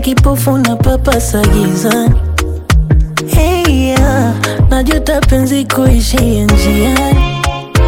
kipofu na papasa gizani. Hey, yeah. Najuta penzi kuishia njiani.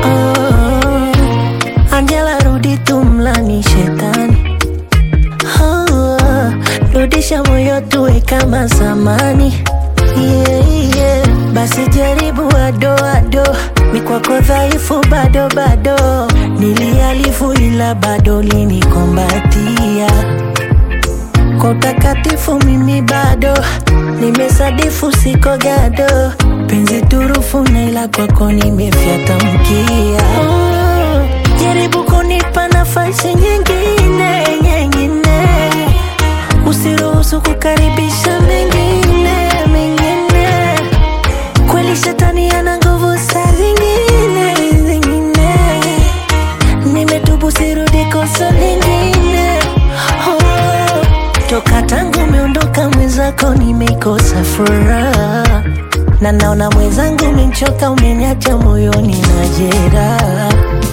Oh, Angela rudi tu mlani shetani. Oh, rudisha moyo tuwe kama zamani. Yeah, yeah. Basi jaribu ado ado, mi kwako dhaifu bado bado, nilialifu ila bado linikombatia kwa utakatifu mimi bado nimesadifu, siko gado, penzi turufu na ila kwako nimefyata mkia. Oh, jaribu kunipa nafasi nyingine nyingine, usiruhusu kukaribisha mengine mengine. Kweli shetani ana nguvu saa zingine zingine, nimetubu sirudi kosa lingine. Oh, toka tangu umeondoka mwenzako nimeikosa furaha, na naona mwenzangu umenichoka, umeniacha moyoni na jeraha.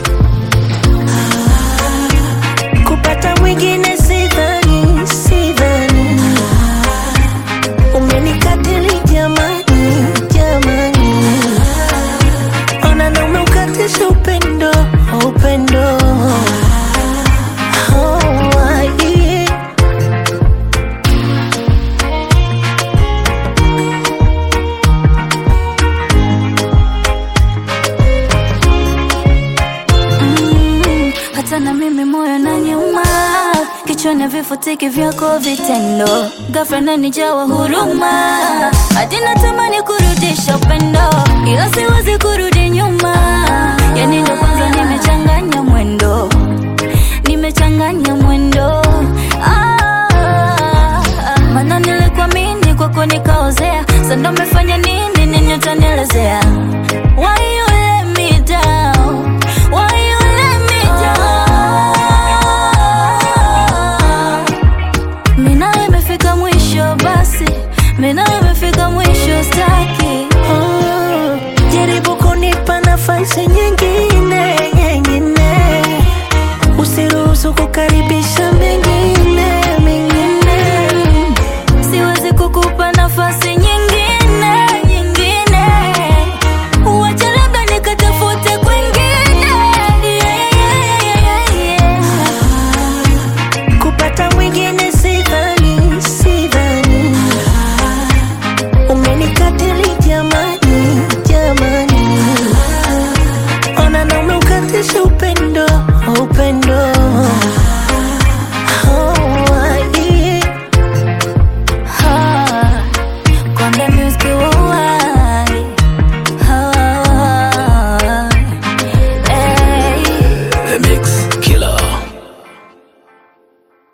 Kupata mwingine sidhani, sidhani umenikatili jamani, jamani, ona na umeukatisha upendo, upendo Oh, yeah. Mm, hata na mimi moyo na nyuma kichwani vifutiki vyako vitendo ghafla nanijawa huruma hadi natamani kurudisha upendo ila siwezi kurudi nyuma yani ndo kwanza nimechanganya mwendo nimechanganya mwendo ah, mana nilikuamini kwako nikaozea sando mefanya nini nini utanielezea